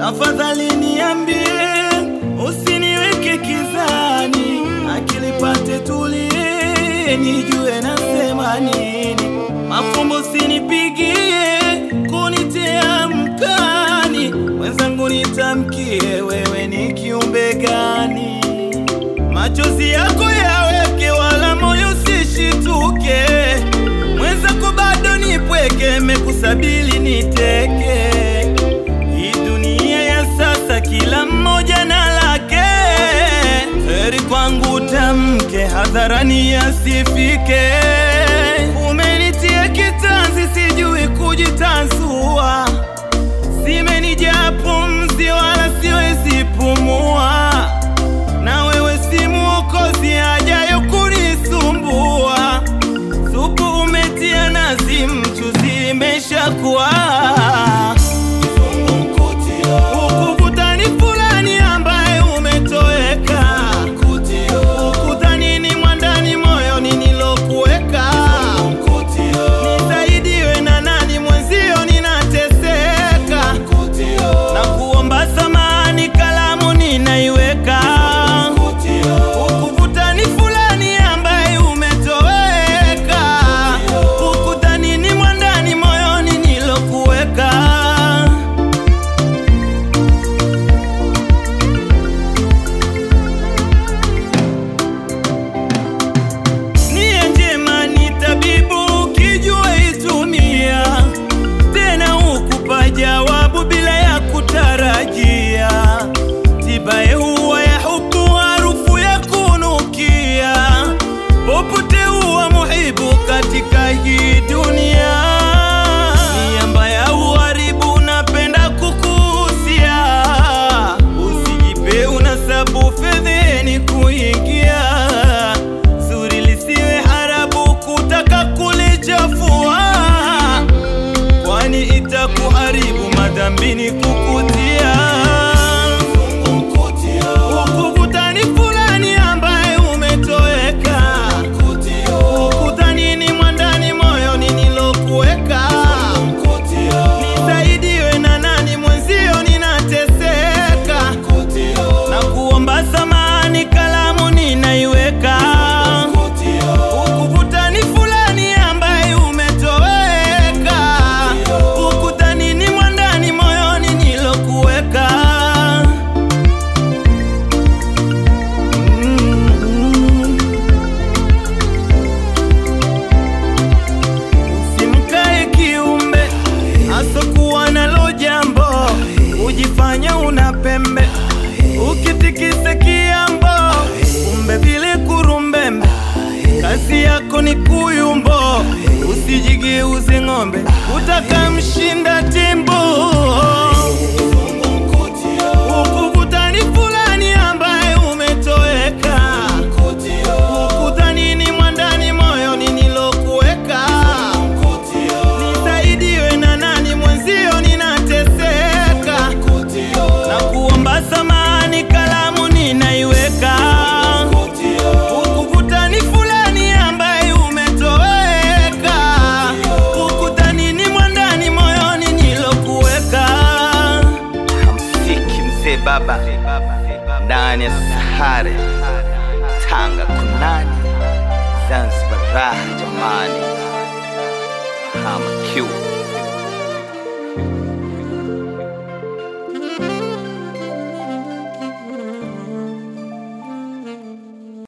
tafadhali niambie, usiniweke kizani, akili pate tulie, nijue nasema nini. Mafumbo usinipigie, kunitia mkani, mwenzangu nitamkie, wewe ni kiumbe gani? Machozi yako yaweke, wala moyo usishituke, mwenzako bado nipweke, mekusabili niteke. Hii dunia ya sasa, kila mmoja na lake, heri kwangu tamke hadharani yasifike. Umenitia kitanzi, sijui kujitanzua, zimenijaa pumzi, wala siwezi pumua na wewe si mwokozi ajayo kunisumbua. Supu umetia nazi, mchuzi imeshakuwa ukukutani fulani ambaye umetoweka, ukutani ni mwandani moyoni nilokuweka, nisaidiwe na nani mwenzio, ninateseka na kuomba samani, kalamu ninaiweka ukukutani fulani ambaye umetoweka, ukutani ni mwandani moyoni nilokuweka. Nia njema ni tabibu, ukijua itumia, tena hukupa jawabu bila ya kutarajia. Tibaye huwa ya hubu, harufu ya kunukia, popote huwa muhibu katika hii dunia. Nia mbaya huharibu, napenda kukuhusia, usijipe unasabu fedheni kuingia zuri lisiwe harabu kutaka kulichafua, kwani itakuharibu madhambini kukutia ukukutani fulani ambaye umetoweka, ukutani ni mwandani moyoni nilokuweka, nisaidiwe na nani mwenzio, ninateseka na kuomba samani, kalamu ninaiweka ukukutani fulani ambaye umetoweka, ukutani ni mwandani moyoni nilokuweka. Mm. Usimkae kiumbe asokuwa nalo jambo, ujifanya una pembe, ukitikisa kiambo, kumbe vile kurumbembe. Kazi yako ni kuyumbo, usijigeuze ng'ombe, utaka mshinda timbo. Ukukutani fulani ambaye umetoweka, ukutani ni mwandani moyoni nilokuweka, nisaidiwe na nani mwenzio, ninateseka na kuomba samani, kalamu ninaiweka ukukutani fulani ambaye umetoweka, ukutani ni mwandani moyoni nilokuweka. Hamsiki mzee baba ndani ya Sahare, Tanga kunani, Zanzibar raha jamani, hama Q